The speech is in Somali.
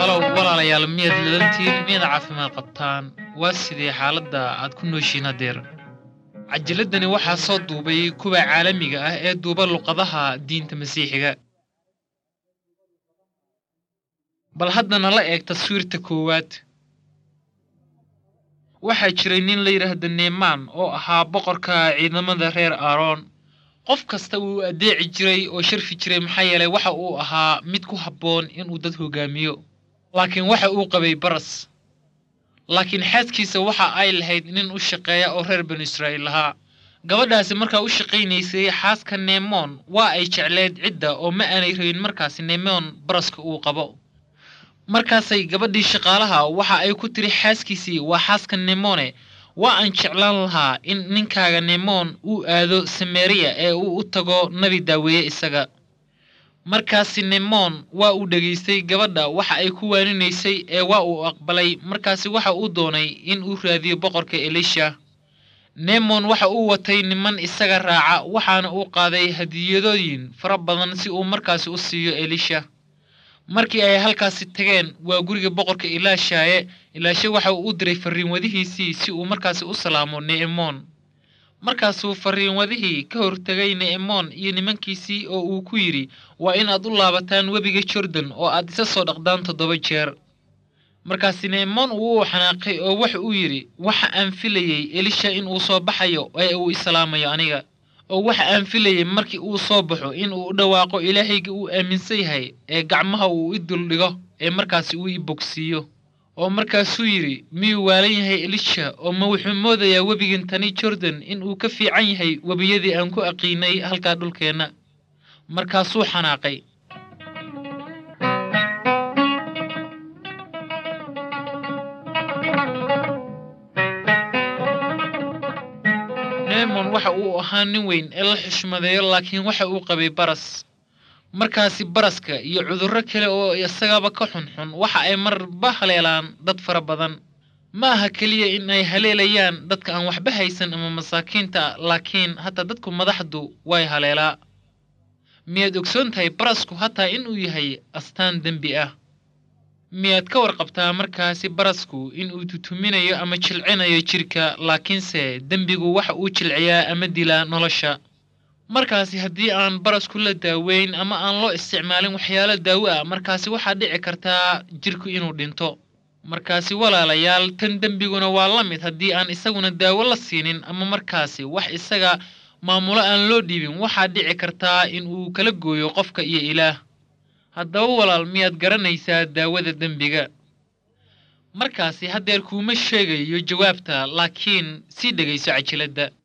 halow walaalayaal miyaad ladantiin miyaad caafimaad qabtaan waa sidee xaaladda aad ku nooshiin haddeer cajiladdani waxaa soo duubay kuwa caalamiga ah ee duuba luqadaha diinta masiixiga bal haddana la eeg taswiirta koowaad waxaa jiray nin la yidhaahda neemaan oo ahaa boqorka ciidamada reer aaroon qof kasta wuu addeeci jiray oo sharfi jiray maxaa yeelay waxa uu ahaa mid ku habboon inuu dad hogaamiyo laakiin waxa uu qabay baras laakiin xaaskiisa waxa ay lahayd nin u shaqeeya oo reer banu israa'iil lahaa gabadhaasi markaa u shaqaynaysay xaaska neemoon waa ay jecleed cidda oo ma aanay rabin markaasi neemoon baraska uu qabo markaasay gabadhii shaqaalaha waxa ay ku tiri xaaskiisii waa xaaska neemone waa aan jeclaan lahaa in ninkaaga neemoon uu aado samariya ee uu u tago nabi daaweeye isaga markaasi neemoon waa uu dhegaystay gabadha waxa ay ku waaninaysay ee waa uu aqbalay markaasi waxa uu doonay in uu raadiyo boqorka elisha neemon waxa uu watay niman isaga raaca waxaana uu qaaday hadiyadooyin fara badan si uu markaasi u siiyo elisha markii ay halkaasi tageen waa guriga boqorka ilaashaaye ilaashe waxa uu u diray farriinwadihiisii si uu markaasi u salaamo ne'emoon markaasuu farriinwadihii ka hortegay ne'emoon iyo nimankiisii oo uu ku yidhi waa in aad u laabataan webiga jordan oo aad isa soo dhaqdaan toddoba jeer markaasi ne'emoon uu u xanaaqay oo waxa uu yidhi waxa aan filayey elisha in uu soo baxayo ee uu islaamayo aniga oo waxa aan filayey markii uu soo baxo in uu u dhawaaqo ilaahayga uu aaminsan yahay ee gacmaha uu i duldhigo ee markaasi uu i bogsiiyo oo markaasuu yidhi miyuu waalan yahay elisha oo ma wuxuu moodayaa webigan tani jordan in uu ka fiican yahay webiyadii aan ku aqiinay halkaa dhulkeenna markaasuu xanaaqay neemon waxa uu ahaa nin weyn ee la xushmadeeyo laakiin waxa uu qabay baras markaasi baraska iyo cudurro kale oo isagaba ka xunxun waxa ay marba haleelaan dad fara badan ma aha keliya in ay haleelayaan dadka aan waxba haysan ama masaakiinta laakiin hataa dadku madaxdu way haleelaa miyaad ogsoon tahay barasku hataa inuu yahay astaan dembi ah miyaad ka warqabtaa markaasi barasku inuu tutuminayo ama jilcinayo jidhka laakiinse dembigu waxa uu jilciyaa ama dilaa nolosha markaasi haddii aan barasku la daaweyn ama aan loo isticmaalin waxyaalo daawo ah markaasi waxaa dhici kartaa jidhku inuu dhinto markaasi walaalayaal tan dembiguna waa la mid haddii aan isaguna daawo la siinin ama markaasi wax isaga maamulo aan loo dhiibin waxaa dhici kartaa in uu kala gooyo qofka iyo ilaah haddaba walaal miyaad garanaysaa daawada dembiga markaasi haddeer kuuma sheegayo jawaabta laakiin sii dhegayso cajiladda